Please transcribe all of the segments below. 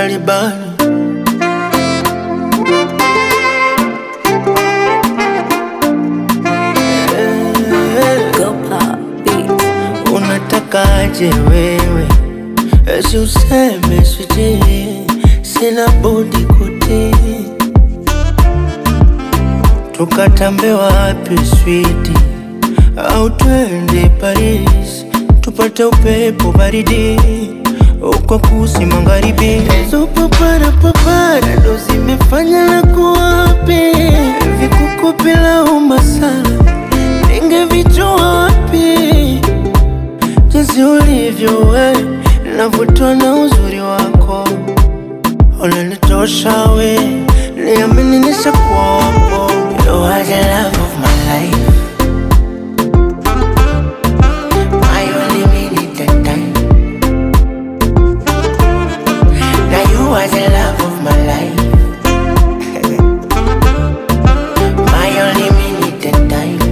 Talibani Go pop beats. Unatakaje wewe? Esi useme sijui, sina budi kutii. Tukatambe wapi switi, au twende Paris tupate upepo baridi uko kusi magharibi. Hizo papara papara ndo zimefanya na kuwapi vikuku bila umasala, ningevijua wapi jinsi ulivyo we, navutwa na uzuri wako, unanitosha we, niamini nishakuwa wako. You are the love of my life, my only minute and time. Now you are the love of my life, my only minute and time.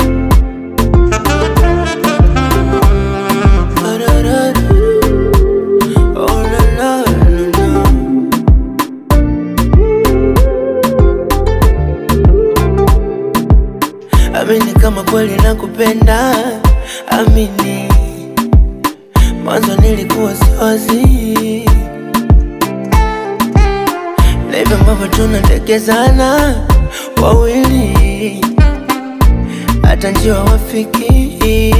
Oh, la, la, la, la. Amini kama kweli nakupenda, amini mwanzo nilikuwa siwazi na hivyo ambavyo tunatekezana wawili, hata njiwa wafiki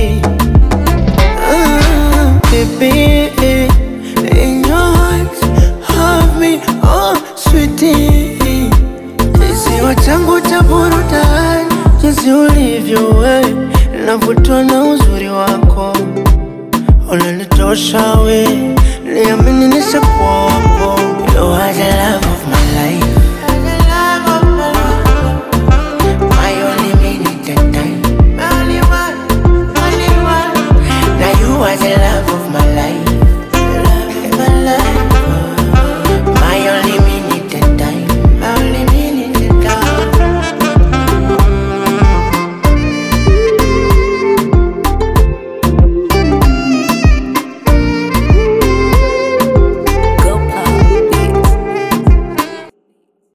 Ah, baby, in your heart, have me, oh sweetie. Kisiwa changu cha burudani, jinsi ulivyo we, navutwa na uzuri wako, unanitosha we, niamini nishakuwa